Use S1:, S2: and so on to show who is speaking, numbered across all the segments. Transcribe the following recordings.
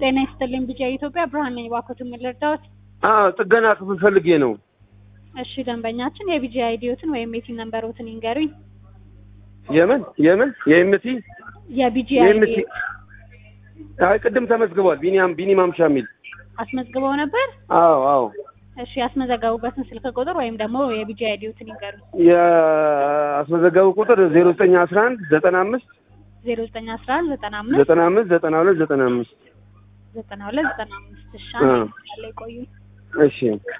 S1: ጤና ይስጥልኝ ቢጫ ኢትዮጵያ ብርሃን ነኝ። እባክዎትን ምን ልርዳዎት?
S2: አዎ ጥገና ክፍል ፈልጌ ነው።
S1: እሺ ደንበኛችን የቢጂ አይዲዎትን ወይም የቲን ነምበሮትን ይንገሩኝ።
S2: የምን የምን የኤምቲ
S1: የቢጂ
S2: የኤምቲ
S1: አይዲ
S2: አይ ቅድም ተመዝግቧል። ቢኒያም ቢኒ ማምሻ የሚል
S1: አስመዝግበው ነበር?
S2: አዎ አዎ
S1: እሺ ያስመዘገቡበትን ስልክ ቁጥር ወይም ደግሞ የቢጂ አይዲዎትን ይንገሩኝ።
S2: የአስመዘገቡ ቁጥር ዜሮ ዘጠኝ አስራ አንድ ዘጠና አምስት
S1: ዜሮ ዘጠኝ አስራ አንድ ዘጠና አምስት
S2: ዘጠና አምስት ዘጠና ሁለት ዘጠና አምስት
S1: ዘጠና ሁለት ዘጠና አምስት እሺ
S2: አ።
S1: አንድ ላይ ቆዩ።
S2: እሺ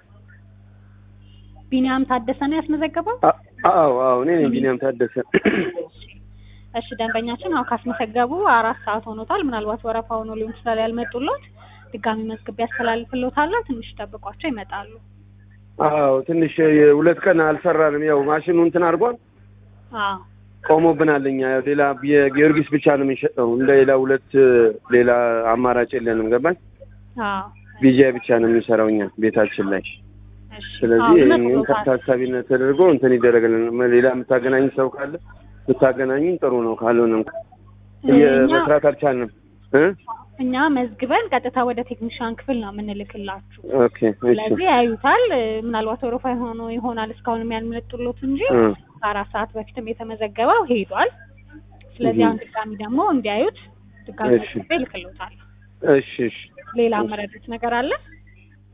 S1: ቢኒያም ታደሰ ነው ያስመዘገበው?
S2: አ- አዎ አዎ እኔ ነኝ ቢኒያም ታደሰ።
S1: እሺ ደንበኛችን አሁ ካስመዘገቡ አራት ሰዓት ሆኖታል። ምናልባት ወረፋ ሆኖ ሊሆን ይችላል ያልመጡሎት። ድጋሚ መዝግቤ ያስተላልፍሎታለሁ። ትንሽ ጠብቋቸው ይመጣሉ።
S2: አዎ ትንሽ የሁለት ቀን አልሰራንም። ያው ማሽኑ እንትን አድርጓል
S1: አዎ
S2: ቆሞብናል። እኛ ያው ሌላ የጊዮርጊስ ብቻ ነው የሚሸጠው። እንደ ሌላ ሁለት ሌላ አማራጭ የለንም። ገባኝ
S1: አዎ
S2: ቢጂአይ ብቻ ነው የሚሰራው እኛ ቤታችን ላይ።
S1: እሺ
S2: ስለዚህ
S1: አዎ፣
S2: ይህንን
S1: ይመጡሎታል።
S2: ታሳቢነት ተደርጎ እንትን ይደረግልን። ሌላ የምታገናኝ ሰው ካለ ብታገናኙን ጥሩ ነው። ካልሆነ እንኳ
S1: እኛ-
S2: መስራት አልቻልንም እ
S1: እኛ መዝግበን ቀጥታ ወደ ቴክኒሻን ክፍል ነው የምንልክላችሁ።
S2: ኦኬ እሺ
S1: ስለዚህ ያዩታል። እ፣ ምናልባት ወረፋ ሆኖ ይሆናል እስካሁንም ያልመጡሎት እንጂ
S2: እ
S1: ከአራት ሰዓት በፊትም የተመዘገበው ሄዷል። ስለዚህ
S2: እህ።
S1: አሁን ድጋሚ ደግሞ እንዲያዩት ድጋሚ
S2: እሺ።
S1: መዝግቤ እልክሎታል።
S2: እሺ እሺ
S1: ሌላ
S2: እሺ።
S1: መረዱት ነገር አለ?